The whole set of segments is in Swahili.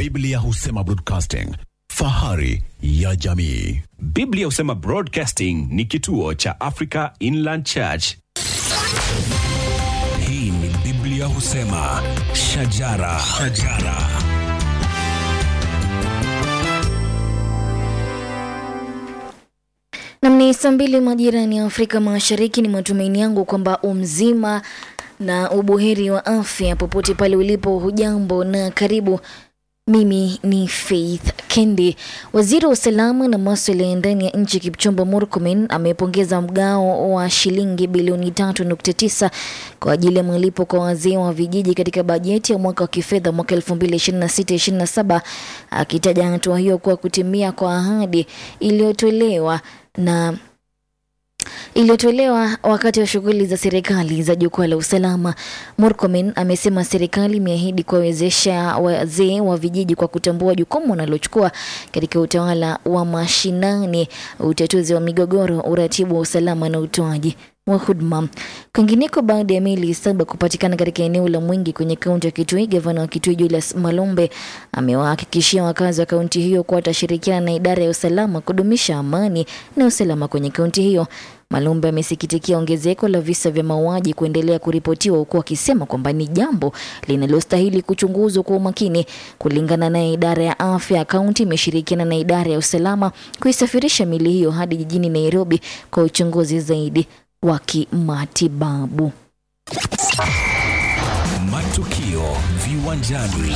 Biblia husema broadcasting, fahari ya jamii. Biblia husema Broadcasting ni kituo cha Africa Inland Church. Hii ni Biblia husema shajara, shajara. Nam ni saa mbili majirani ya Afrika Mashariki. Ni matumaini yangu kwamba umzima na ubuheri wa afya popote pale ulipo. Hujambo na karibu. Mimi ni Faith Kendi. Waziri wa usalama na maswala ya ndani ya nchi Kipchumba Murkomen amepongeza mgao wa shilingi bilioni 3.9 kwa ajili ya malipo kwa wazee wa vijiji katika bajeti ya mwaka wa kifedha mwaka 2026/27 akitaja hatua hiyo kuwa kutimia kwa ahadi iliyotolewa na iliyotolewa wakati wa shughuli za serikali za jukwaa la usalama. Murkomen amesema serikali imeahidi kuwawezesha wazee wa vijiji kwa kutambua jukumu wanalochukua katika utawala wa mashinani, utatuzi wa migogoro, uratibu wa usalama na utoaji wa huduma. Kwingineko, baada ya meli saba kupatikana katika eneo la Mwingi kwenye kaunti ya Kitui, gavana wa Kitui Julius Malombe amewahakikishia wakazi wa kaunti hiyo kuwa atashirikiana na idara ya usalama kudumisha amani na usalama kwenye kaunti hiyo. Malombe amesikitikia ongezeko la visa vya mauaji kuendelea kuripotiwa huku akisema kwamba ni jambo linalostahili kuchunguzwa kwa umakini. Kulingana naye, idara ya afya ya kaunti imeshirikiana na idara ya usalama kuisafirisha mili hiyo hadi jijini Nairobi kwa uchunguzi zaidi wa kimatibabu. Matukio viwanjani.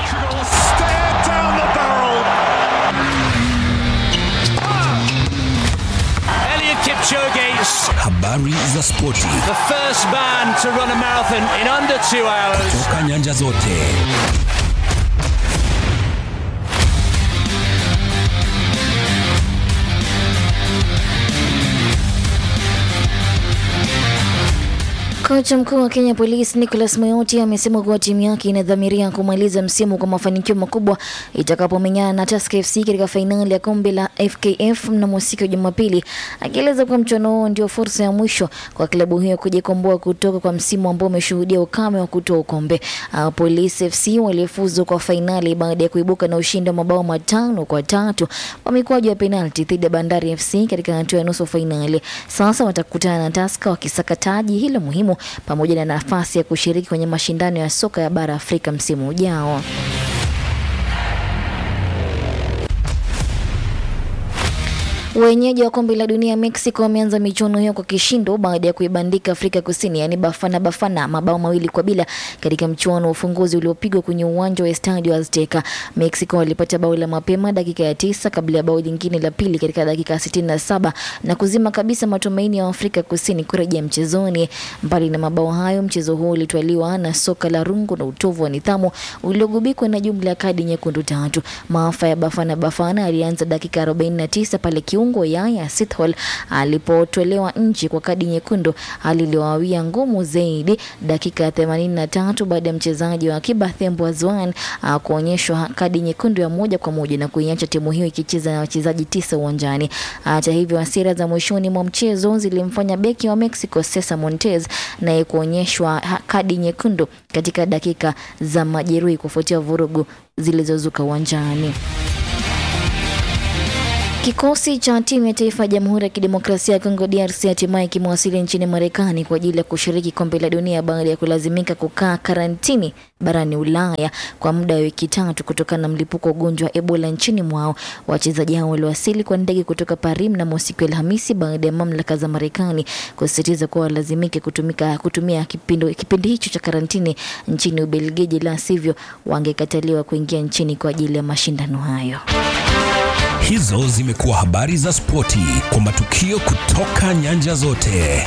Elliot Kipchoge, Habari za spoti the first man to run a marathon in under two hours. toka nyanja zote. Kocha mkuu wa Kenya Police Nicholas Moyoti amesema kuwa timu yake inadhamiria kumaliza msimu kwa mafanikio makubwa itakapomenyana na Tusker FC katika fainali ya kombe la FKF mnamo siku ya Jumapili, akieleza kuwa mchuano huo ndio fursa ya mwisho kwa klabu hiyo kujikomboa kutoka kwa msimu ambao umeshuhudia ukame wa kutoa ukombe. Uh, Police FC waliofuzu kwa fainali baada ya kuibuka na ushindi wa mabao matano kwa tatu kwa mikwaju ya penalti dhidi ya Bandari FC katika hatua ya nusu fainali. Sasa watakutana na Tusker wakisaka taji hilo muhimu pamoja na nafasi ya kushiriki kwenye mashindano ya soka ya bara Afrika msimu ujao. Wenyeji wa kombe la dunia Mexico wameanza michuano hiyo kwa kishindo baada ya kuibandika Afrika Kusini, yaani Bafana Bafana mabao mawili kwa bila katika mchuano wa ufunguzi uliopigwa kwenye uwanja wa Estadio Azteca. Mexico walipata bao la mapema dakika ya tisa kabla ya bao lingine la pili katika dakika ya sitini na saba na kuzima kabisa matumaini ya Afrika Kusini kurejea mchezoni. Mbali na mabao hayo, mchezo huo ulitwaliwa na soka la rungu na utovu wa nidhamu uliogubikwa na jumla ya kadi nyekundu tatu. Maafa ya Bafana Bafana alianza dakika 49 pale kiungo Yaya Sithole alipotolewa nje kwa kadi nyekundu, hali iliyowawia ngumu zaidi dakika ya 83 baada ya mchezaji wa akiba Thembo Azwan ah, kuonyeshwa kadi nyekundu ya moja kwa moja na kuiacha timu hiyo ikicheza na wachezaji tisa uwanjani. Hata hivyo, hasira za mwishoni mwa mchezo zilimfanya beki wa Mexico Cesar Montes naye kuonyeshwa ha- kadi nyekundu katika dakika za majeruhi kufuatia vurugu zilizozuka uwanjani. Kikosi cha timu ya taifa ya Jamhuri ya Kidemokrasia ya Kongo DRC hatimaye kimewasili nchini Marekani kwa ajili ya kushiriki kombe la dunia baada ya kulazimika kukaa karantini barani Ulaya kwa muda wa wiki tatu kutokana na mlipuko wa ugonjwa wa Ebola nchini mwao. Wachezaji hao waliwasili kwa ndege kutoka Paris mnamo siku ya Alhamisi baada ya mamlaka za Marekani kusisitiza kuwa walazimike kutumika kutumia kipindi, kipindi hicho cha karantini nchini Ubelgiji, la sivyo wangekataliwa kuingia nchini kwa ajili ya mashindano hayo. Hizo zimekuwa habari za spoti kwa matukio kutoka nyanja zote.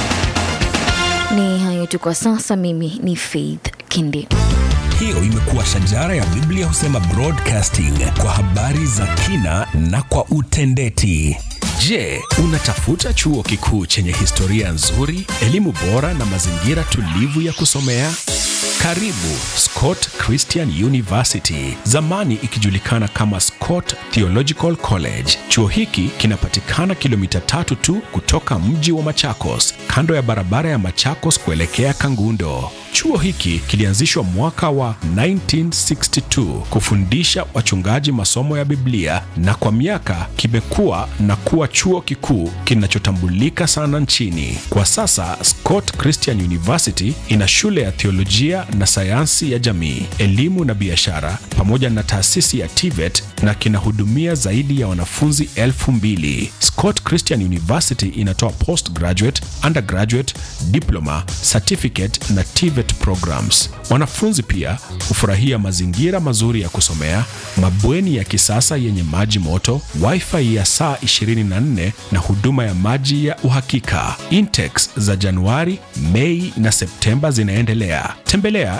Ni hayo tu kwa sasa. Mimi ni Faith Kindi. Hiyo imekuwa shajara ya Biblia husema broadcasting kwa habari za kina na kwa utendeti. Je, unatafuta chuo kikuu chenye historia nzuri, elimu bora na mazingira tulivu ya kusomea? Karibu Scott Christian University, zamani ikijulikana kama Scott Theological College. Chuo hiki kinapatikana kilomita tatu tu kutoka mji wa Machakos, kando ya barabara ya Machakos kuelekea Kangundo. Chuo hiki kilianzishwa mwaka wa 1962 kufundisha wachungaji masomo ya Biblia na kwa miaka kimekuwa na kuwa chuo kikuu kinachotambulika sana nchini. Kwa sasa Scott Christian University ina shule ya theolojia na sayansi ya jamii, elimu na biashara pamoja na taasisi ya TVET na kinahudumia zaidi ya wanafunzi elfu mbili. Scott Christian University inatoa postgraduate, undergraduate, diploma, certificate na TVET programs. Wanafunzi pia hufurahia mazingira mazuri ya kusomea, mabweni ya kisasa yenye maji moto, wifi ya saa 24 na huduma ya maji ya uhakika. Intex za Januari, Mei na Septemba zinaendelea. Tembelea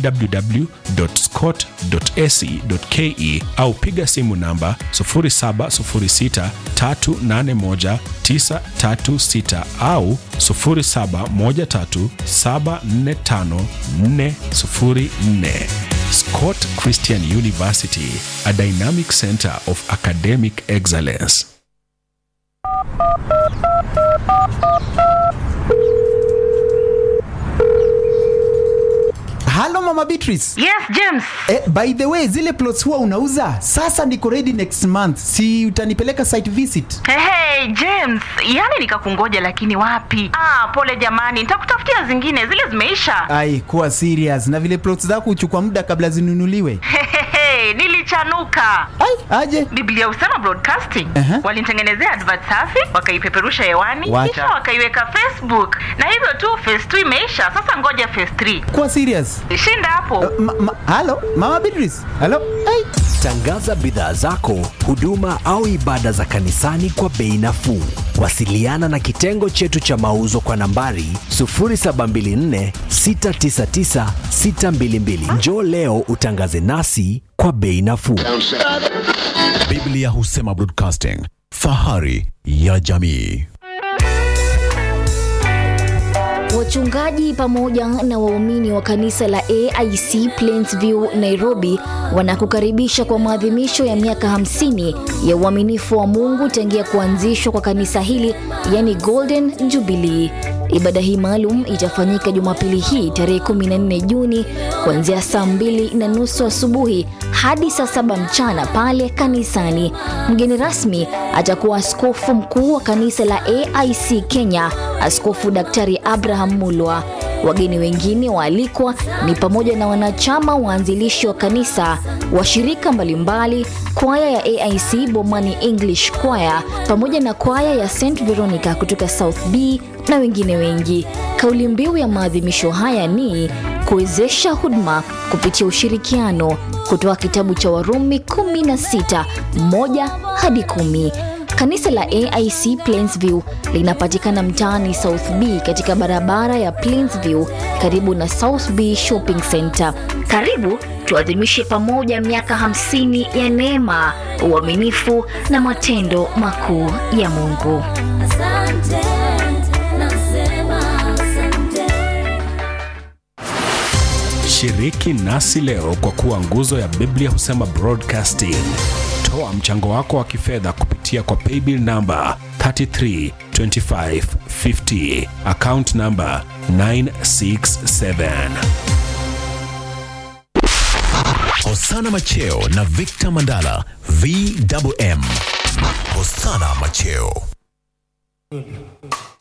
www.scott.ac.ke au piga simu namba 0706381936 au 0713745404. Scott Christian University, a dynamic center of academic excellence. halo mama beatrice Yes, James. eh, by the way zile plots huwa unauza sasa niko ready next month si utanipeleka site visit Hey, hey, James, yani nikakungoja lakini wapi? Ah, pole jamani, nitakutafutia zingine, zile zimeisha. ai kuwa serious na vile plots zako huchukua muda kabla zinunuliwe Hehehe, nilichanuka. ai aje Biblia husema broadcasting. Aha. Walinitengenezea advert safi, wakaipeperusha hewani, Wacha. kisha wakaiweka Facebook. Na hivyo tu phase 2 imeisha, sasa ngoja phase 3. kuwa serious Shinda hapo. ma, ma, halo mama beatrice halo ai Tangaza bidhaa zako, huduma au ibada za kanisani kwa bei nafuu. Wasiliana na kitengo chetu cha mauzo kwa nambari 0724 699 622. Njoo leo utangaze nasi kwa bei nafuu. Biblia husema broadcasting, fahari ya jamii. Wachungaji pamoja na waumini wa kanisa la AIC Plainsview Nairobi wanakukaribisha kwa maadhimisho ya miaka 50 ya uaminifu wa Mungu tangia kuanzishwa kwa kanisa hili, yani Golden Jubilee. Ibada hii maalum itafanyika Jumapili hii tarehe 14 Juni kuanzia saa mbili na nusu asubuhi hadi saa saba mchana pale kanisani. Mgeni rasmi atakuwa askofu mkuu wa kanisa la AIC Kenya, Askofu Daktari Abraham Mulwa. Wageni wengine waalikwa ni pamoja na wanachama waanzilishi wa kanisa, washirika mbalimbali, kwaya ya AIC Bomani English Choir pamoja na kwaya ya St Veronica kutoka South B na wengine wengi. Kauli mbiu ya maadhimisho haya ni kuwezesha huduma kupitia ushirikiano, kutoka kitabu cha Warumi 16 1 hadi 10. Kanisa la AIC Plainsview linapatikana mtaani South B katika barabara ya Plainsview karibu na South B Shopping Center. Karibu tuadhimishe pamoja miaka 50 ya neema, uaminifu na matendo makuu ya Mungu. Shiriki nasi leo kwa kuwa nguzo ya Biblia husema broadcasting. Toa mchango wako wa kifedha kupitia kwa paybill namba 332550 account namba 967. Hosana Macheo na Victor Mandala VMM. Hosana Macheo.